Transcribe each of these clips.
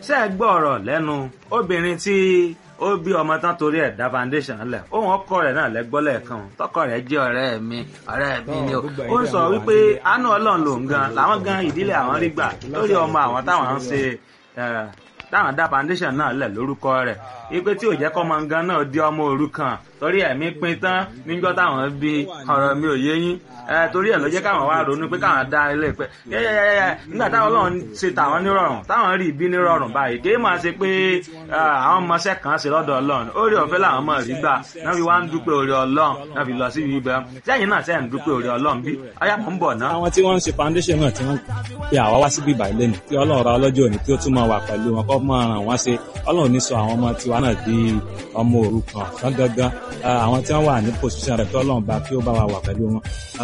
ṣé ẹ gbọ́ ọ̀rọ̀ lẹ́nu obìnrin tí ó bí ọmọ tán torí ẹ̀ dá foundation lẹ̀ ohun ọkọ rẹ̀ náà lẹ́gbọ́ lẹ́ẹ̀kan tọkọ rẹ̀ jẹ́ ọ̀rẹ́ mi ọ̀rẹ́ mi ni o ó ń sọ wípé àánú ọlọ́run lòun gan làwọn gan ìdílé àwọn rí gbà lórí ọmọ àwọn táwọn ń ṣe táwọn dá foundation náà lẹ̀ lórúkọ rẹ̀ ipe tí ò jẹ́ kọ́ ọmọ gan náà di ọmọ òrukàn torí ẹ̀mí pin tán níjọ́ táwọn bí ọ̀rọ̀ mi ò yé yín torí ẹ̀ ló jẹ́ káwọn wá ronú pé káwọn dá ilé pẹ́ yẹ́yẹ́yẹ́ nígbà táwọn ọlọ́run ṣe tàwọn nírọ̀rùn táwọn rí ibi nírọ̀rùn báyìí kì í máa ṣe pé àwọn ọmọọṣẹ́ kan ṣe lọ́dọ̀ ọlọ́run orí ọ̀fẹ́ làwọn ọmọ rí gbà náà fi wá ń dúpẹ́ orí ọlọ́run náà fi lọ sí ibi ibẹ̀ sẹ́yìn náà sẹ́yìn dúpẹ́ orí ọlọ́run bí ọyá mọ̀ ń bọ̀ náà. àwọn tí wọ́n ń ṣe foundation náà tí wọ́n pe àwa wá síbí ìbàlẹ̀ lẹ́nu kí ọlọ́run ra ọlọ́jọ́ òní kí ó tún máa wà pẹ̀lú wọn kọ́ máa ràn wọ́n ṣe ọlọ́run ní sọ àwọn ọmọ tiwa náà di ọmọ òrukàn fún gangan àwọn tí wọ́n wà ní position rẹ̀ kí ọlọ́run bá kí ó bá wa wà pẹ̀lú wọn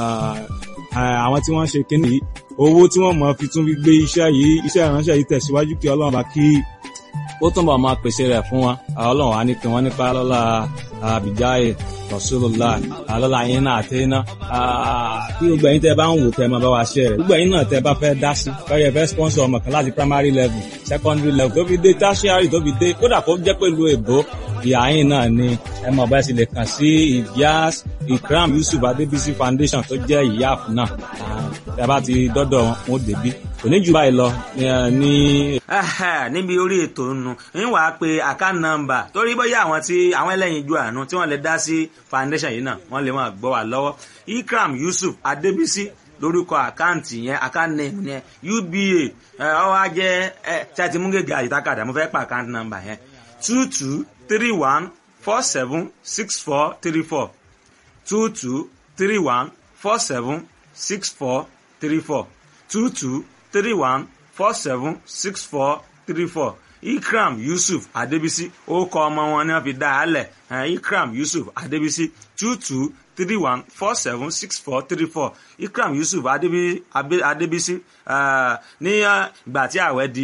àwọn tí wọ́n ṣe kíní yìí owó tí wọ́n mọ̀ fi tún fi gbé iṣẹ́ yìí iṣẹ́ ìránṣẹ́ yìí tẹ̀síwájú kí ọlọ́run bá kí ó túnbọ̀ máa pèsè rẹ̀ fún wọn ọlọ́run á ní kí wọ́n nípa lọ́la àbíjáyé rasulullah lọ́la yín náà àti iná kí gbogbo ẹ̀yin tẹ́ bá ń wò tẹ́ máa bá wa ṣe rẹ̀ gbogbo ẹ̀yin náà tẹ́ bá fẹ́ dá sí fẹ́rẹ̀ fẹ́ sponsor ọmọ kan láti primary level secondary level tó fi dé tertiary tó fi dé kódà kó jẹ́ pẹ̀lú èbó ìyá yín náà ni ẹ mọ̀ bá sì lè kàn sí ìyáàs ikram yusuf adébísí foundation tó jẹ́ ìyáàf náà tẹ́ bá ti dọ́dọ̀ wọn ó débí kò ní jù báyìí lọ ní. níbi orí ètò nù ń wàá pe account number torí bóyá àwọn tí àwọn ẹlẹ́yin ju àánú tí wọ́n lè dá sí foundation yìí náà wọ́n lè máa gbọ́ wà lọ́wọ́ ikram yusuf adébísí lórúkọ àkáǹtì yẹn account name yẹn uba ọwọ́ ajẹ́ tí a ti mú gègé àyíkákàdá mo fẹ́ pa account number yẹn two two three one four seven six four three four two two three one four seven six four three four two two three one four seven six four three four ikram yusuf adebisi orúkọ ọmọ wọn ni wọ́n fi dá a lẹ̀ ikram yusuf adebisi two two three one four seven six four three four ikram yusuf adebisi ní ìgbà tí ààwẹ̀ di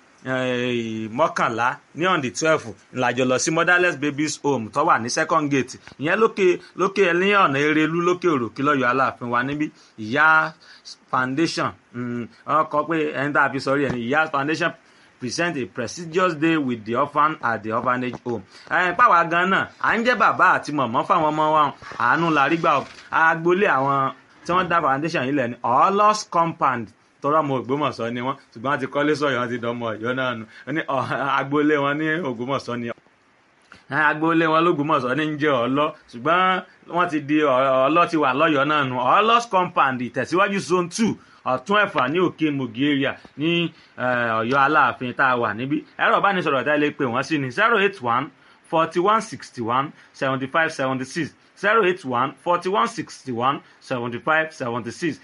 mọ́kànlá ní on the twelve ńlájọ lọ sí motherless babies home tó wà ní second gate ìyẹn lókè lókè ní ọ̀nà erelu lókè òròkè lọ́yọ̀ aláàfin wa níbí ìyá foundation wọ́n kọ pé ẹni tá a fi sọrí ẹni ìyá foundation present a prestigious day with the orphan at the orphanage home. ẹ̀ẹ́n pàwọ́ gan náà à ń jẹ́ bàbá àti mọ̀mọ́ fáwọn ọmọ wa àánú la rí gbà agboolé àwọn tí wọ́n dá foundation yìí lẹ̀ ní ọlọ́s compound tọrọ ọmọ Ògbómọ̀ṣọ́ ni wọ́n ṣùgbọ́n wọ́n ti kọ́lé sọ̀yọ́ wọ́n ti dánmọ̀ Ọ̀yọ́ náà nù ní agboolé wọn ní Ògbómọ̀ṣọ́ ni agboolé wọn lÓgbómọ̀ṣọ́ ní ń jẹ́ ọlọ́ ṣùgbọ́n wọ́n ti di ọlọ́ ti wà lọ́yọ́ náà nù ọlọ́s compound ìtẹ̀síwájú zone two ọ̀tún ẹ̀fà ní òkè mogi area ní Ọ̀yọ́ Aláàfin tá a wà níbí ẹ̀rọ ìbánisọ̀rọ̀ tá a lè pè wọ́n sí ni zero eight one forty one sixty one seventy five seventy six zero eight one forty one sixty one seventy five seventy six